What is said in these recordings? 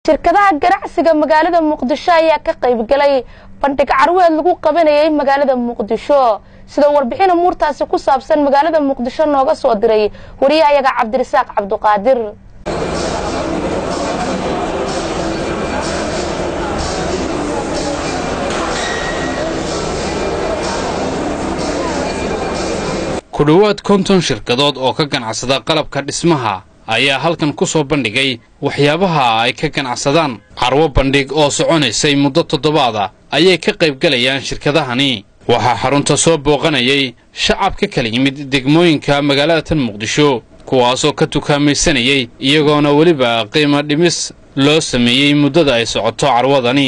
shirkadaha ganacsiga magaalada muqdisho ayaa ka qaybgalay bandhig carweed lagu qabanayay magaalada muqdisho sida warbixin umuurtaasi ku saabsan magaalada muqdisho nooga soo diray wariyahayaga cabdirasaaq cabduqaadir ku dhowaad konton shirkadood oo ka ganacsada qalabka dhismaha ayaa halkan ku soo bandhigay waxyaabaha ay ka ganacsadaan carwo bandhig oo soconaysay muddo toddobaada ayay ka qaybgalayaan shirkadahani waxaa xarunta soo booqanayay shacab ka kala yimid degmooyinka magaalada tan muqdisho kuwaasoo ka tukaamaysanayay iyagoona weliba qiimo dhimis loo sameeyey muddada ay socoto carwadani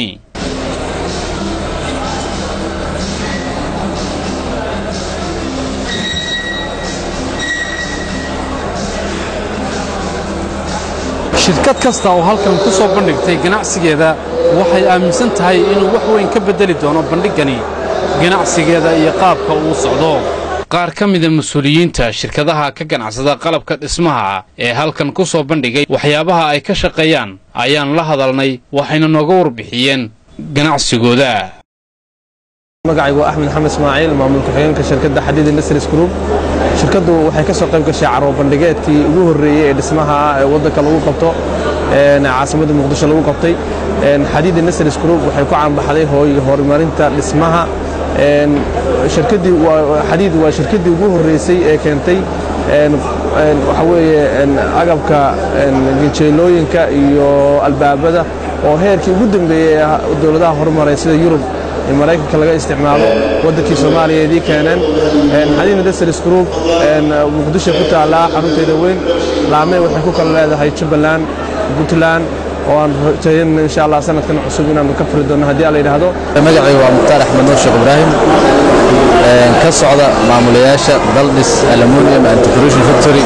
shirkad kasta oo halkan ku soo bandhigtay ganacsigeeda waxay aaminsan tahay inuu wax weyn ka beddeli doono bandhiggani ganacsigeeda iyo qaabka uu socdo qaar ka mida mas-uuliyiinta shirkadaha ka ganacsada qalabka dhismaha ee halkan ku soo bandhigay waxyaabaha ay ka shaqeeyaan ayaan la hadalnay waxayna nooga warbixiyeen ganacsigooda magacaygu waa axmed xamed ismaaciil maamul ku-xigeenka shirkadda xadiid industries group shirkaddu waxay ka soo qayb gashay carwo bandhigeedkii ugu horreeyey ee dhismaha ee waddanka lagu qabto caasimadda muqdisho lagu qabtay xadiid industries group waxay ku caanbaxday horumarinta dhismaha shirkaddii xadiid waa shirkaddii ugu horreysay ee keentay waxa weeye agabka gejeelooyinka iyo albaabada oo heerkii ugu dambeeyey ee dowladaha horumaray sida yurub maraykanka laga isticmaalo waddankii soomaaliyeedii keeneen xadiid industries group muqdisho ku taallaa xarunteeda weyn laame waxay ku kala leedahay jubbaland puntland oo aan rajaynan insha allah sanadkan cusub inaanu ka furi doonno haddii alla yidhaahdo magacaygu waa mukhtaar axmed nuur sheekh ibraahim ka socda maamulayaasha daldhis aluminium and decoration factory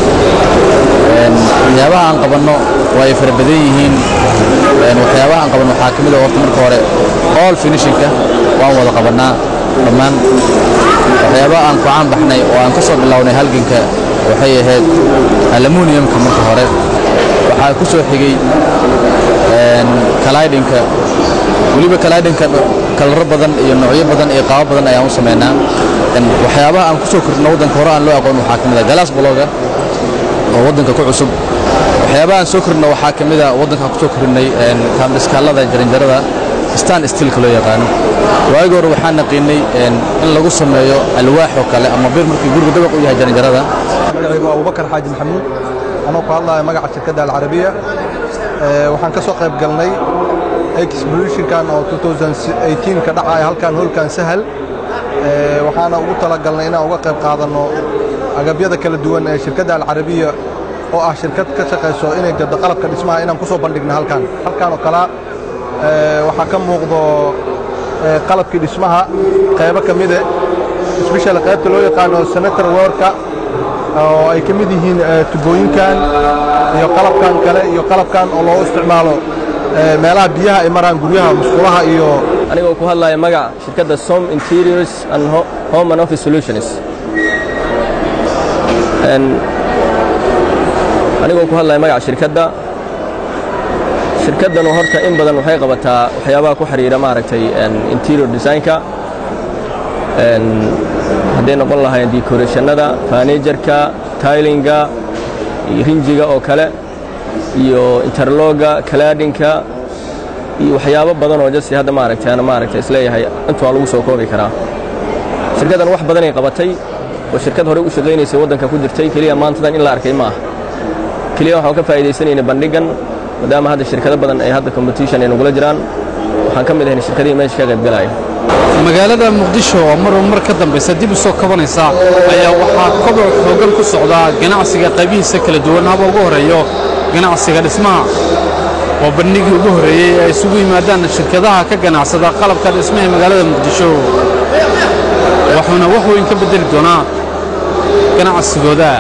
waxyaabaha aan qabanno waa ay fara badan yihiin waxyaabaha aan qabanno waxaa ka mid a horta marka hore all finishinka waan wada qabannaa dhammaan waxyaabaha aan ku caan baxnay oo aan ka soo bilownay halganka waxay ahayd aluminiumka marka hore waxaa ku soo xigay kalaydhinka weliba kalaydhinka kalaro badan iyo noocyo badan iyo qaabo badan ayaan u samaynaa waxyaabaha aan ku soo kordhino waddanka hore aan loo aqoon waxaa ka mid a galaas bologa oo waddanka ku cusub waxyaabaha aan soo kordhino waxaa ka mid a waddankaan ku soo kordhinay kaandhiskaalada jaranjarada stan stilka loo yaqaano waagi hore waxaan naqiinay in lagu sameeyo alwaax oo kale ama bir markii guriga dabaq u yahay jaranjarada magacaygu waa abubakar xaaji maxamuud anoo ku hadlaya magaca shirkadda alcarabiya waxaan ka soo qayb galnay expositionkan oo ka dhacaya halkan hoolkan sahal waxaana ugu talagalnay inaan uga qayb qaadanno agabyada kala duwan ee shirkadda alcarabiya oo ah shirkad ka shaqayso inay gado qalabka dhismaha inaan ku soo bandhigno halkan halkan oo kale waxaa ka muuqdo qalabkii dhismaha qaybo ka mide sbeshal qaybta loo yaqaano senator worka oo ay ka mid yihiin tubooyinkan iyo qalabkan kale iyo qalabkan oo loo isticmaalo meelaha biyaha ay maraan guryaha musqulaha iyo anigoo ku hadlaya magac shirkadda som interiors and home and office solutions anigoo ku hadlaya magaca shirkadda shirkaddanu horta in badan waxay qabataa waxyaabaha ku xidhiira maaragtay interior designka hadday noqon lahayn decorationada furnitureka tailinga iyo rinjiga oo kale iyo interloga kalaadhinka iyo waxyaabo badan oo jasi hadda maaragtay ana maaragtay isleeyahay intu waa lagu soo koobi karaa shirkaddan wax badanay qabatay oo shirkad horey u shaqaynaysay waddanka ku jirtay keliya maantadan in la arkay ma ah keliya waxaan ka faa'iidaysanayna bandhigan maadaama hadda shirkado badan ay hadda competition ay nagula jiraan waxaan ka mid ahayn shirkadihii meesha ka qaybgalaya magaalada muqdisho oo marba mar ka dambaysa dib u soo kabanaysa ayaa waxaa koboc xoogan ku socdaa ganacsiga qaybihiisa kala duwan haba ugu horreeyo ganacsiga dhismaha oo bandhigii ugu horreeyey ay isugu yimaadaan shirkadaha ka ganacsada qalabka dhismaha ee magaalada muqdisho wuxuuna wax weyn ka beddeli doonaa ganacsigooda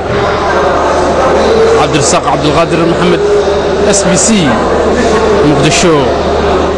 cabdirasaaq cabdulqaadir maxamed s b c muqdisho